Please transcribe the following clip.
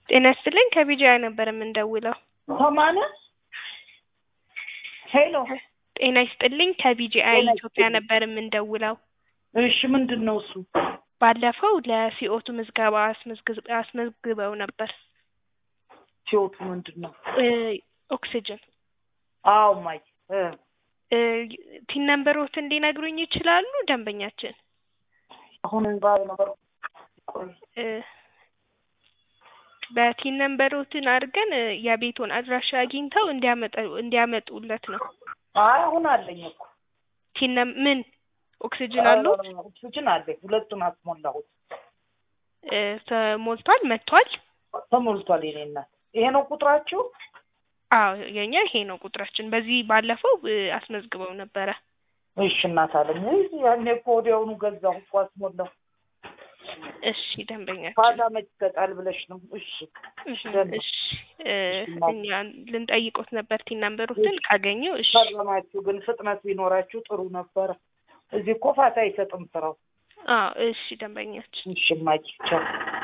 ጤና ይስጥልኝ ከቢጂአይ ነበር የምንደውለው። ከማን ሄሎ ጤና ይስጥልኝ ከቢጂአይ ጤና ኢትዮጵያ ይስጥልኝ። ነበር የምንደውለው። እሺ ምንድን ነው እሱ ባለፈው ለሲኦቱ ምዝገባ አስመዝግዝ- አስመዝግበው ነበር ሲወቱ ምንድን ነው እ ኦክሲጅን አዎ ማይ እ እ ቲን ነምበሮትን ሊነግሩኝ ይችላሉ ደንበኛችን? አሁን ባል ነበር ቆይ እ በቲን ነምበሮትን አድርገን እ የቤቱን አድራሻ አግኝተው እንዲያመጡ እንዲያመጡለት ነው። አይ አሁን አለኝ እኮ ቲን ነም ምን ኦክሲጅን አለው ኦክሲጅን አለኝ ሁለቱን አስሞላሁት እ ተሞልቷል መጥቷል። ተሞልቷል የኔ እናት ይሄ ነው ቁጥራችሁ አዎ የኛ ይሄ ነው ቁጥራችን። በዚህ ባለፈው እ አስመዝግበው ነበረ። እሺ እናት አለኝ ውይ ያኔ እኮ ወዲያውኑ ገዛሁ እኮ አስሞላሁ እሺ ደንበኛችን ፋታ መች ይሰጣል ብለሽ ነው እሺ እሺ ደህና። እሺ እ እኛ ልንጠይቆት ነበር ቲን ነምበሮትን ካገኙ እሺ ፈረማችሁ ግን ፍጥነት ቢኖራችሁ ጥሩ ነበረ እዚህ እኮ ፋታ አይሰጥም ስራው አዎ እሺ ደንበኛችን እሺ ማኪ ቻው